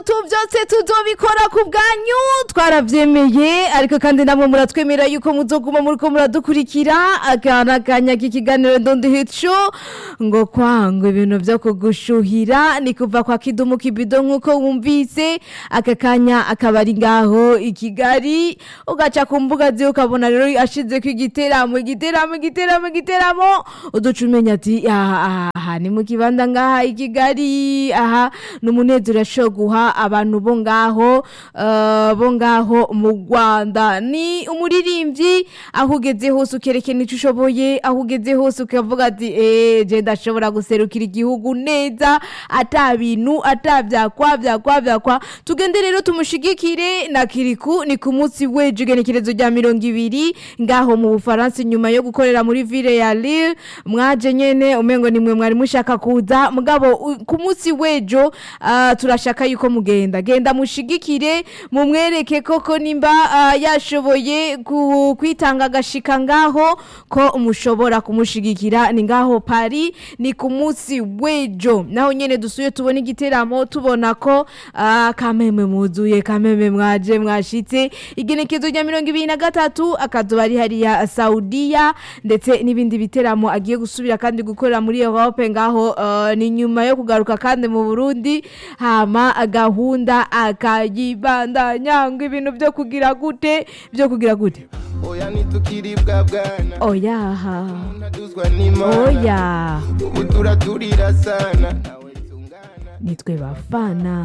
tu byose tuzobikora ku bwanyu twarabyemeye ariko kandi namwe muratwemera yuko muzoguma muriko muradukurikira akana kanya k'ikiganiro ndondi hico ngo kwangwa ibintu vyo kugushuhira ni kuva kwa kidumu kibido nk'uko wumvise aka kanya akaba ari ngaho i kigali ugaca ku mbuga ziwe ukabona rero ashizeko igiteramo igiteramo igiteramo igiteramo uduca umenya ati aha aha ni mu kibanda ngaha i kigali aha ni umunezero yashoboye guha abantu bo ngaho eh, bo ngaho mu rwanda ni umuririmbyi aho ugeze hose ukerekana icyo ushoboye aho ugeze hose ukavuga ati eee je ndashobora guserukira igihugu neza ata bintu ata byakwa byakwa byakwa tugende rero tumushigikire na kiriku ni ku munsi w'ejo igenekerezo rya mirongo ibiri ngaho mu bufaransa inyuma yo gukorera muri ville ya lille mwaje nyene umengo nimwe mwari mushaka kuza mugabo u- ku munsi w'ejo ah, turashaka yuko mugenda genda mushigikire mumwereke koko nimba ah, yashoboye ku- kwitanga agashika ngaho ko mushobora kumushigikira ni ngaho pari ni ku munsi w'ejo naho nyene dusuye tubona igiteramo tubona ko ah, kameme muzuye kameme mwaje mwashitse igenekezo rya mirongo ibiri na gatatu akazuba ari hariya saudiya ndetse n'ibindi biteramo agiye gusubira kandi gukorera muri europe ngaho ah, ni nyuma yo kugaruka kandi mu burundi hama gahunda akayibandanya ngo ibintu byo kugira gute byo kugira gute oya ntitukiribwa bwana oyaha ntaduzwa n'imana oya ubu turaturira sana ntawe tungana nitwe bafana